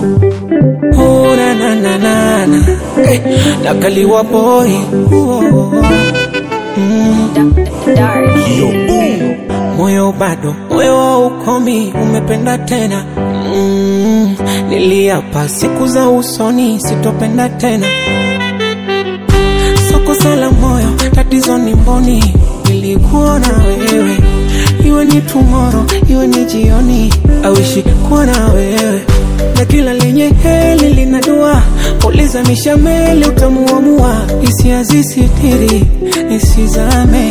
Oh, na na na na na hey, nakaliwa boy oh, mm, Dark. moyo bado moyo wa ukomi umependa tena mm, niliapa siku za usoni sitopenda tena soko sala moyo tatizo ni mboni nilikuona wewe iwe ni tumoro iwe ni jioni awishi kuwa na wewe na kila lenye heli lina dua uliza mishameli utamuamua hisia zisitiri nisizame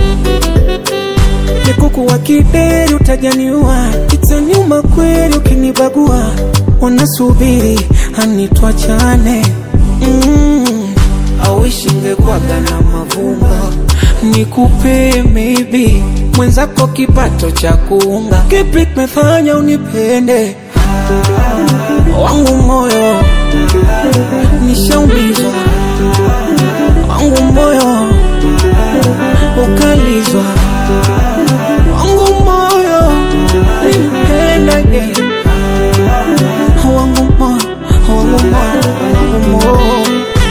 nikuku wa kideri utajaniua itaniuma kweli ukinibagua wanasubiri anitwachane mm, awishi ngekwaga na mavumba nikupe maybe mwenzako kipato cha kuunga kipi kimefanya unipende wangu moyo nishaumizwa wangu moyo ukalizwa wangu moyo nipendage wangu moyo wangu moyo wangu moyo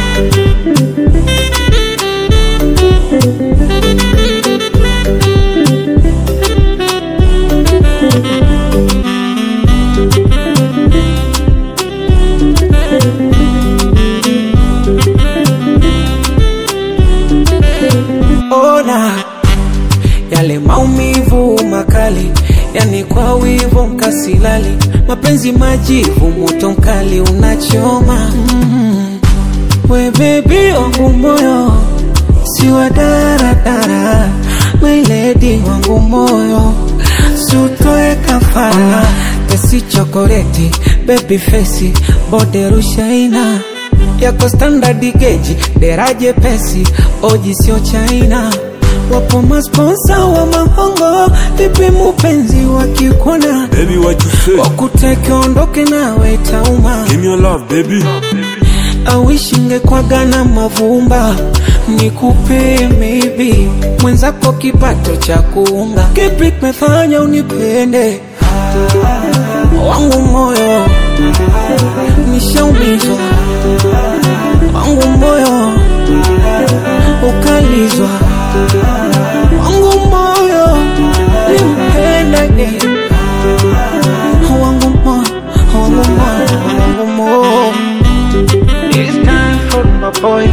ona yale maumivu makali, yani kwa wivu mkasilali, mapenzi majivu, moto mkali unachoma. mm We bebi wangu moyo, si wa daradara, my lady wangu moyo, sutoe kafara, tesi chokoleti, baby face, bode rushaina yako standard geji, deraje pesi, oji sio China. Wapo masponsa wa mahongo, vipi mupenzi wakikona Baby, what you say? wakuteke ondoke nawe tauma Give me your love, baby. awishinge kwaga na mavumba nikupe maybe mwenzako kipato cha kuunga kipi kimefanya unipende wangu moyo nishaumizwa wangu moyo ukalizwa wangu moyo nimpendage wangu moyo wangu moyo wangu moyo It's time for my boy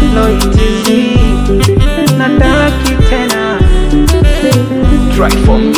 Loyalty Nataki tena Try for me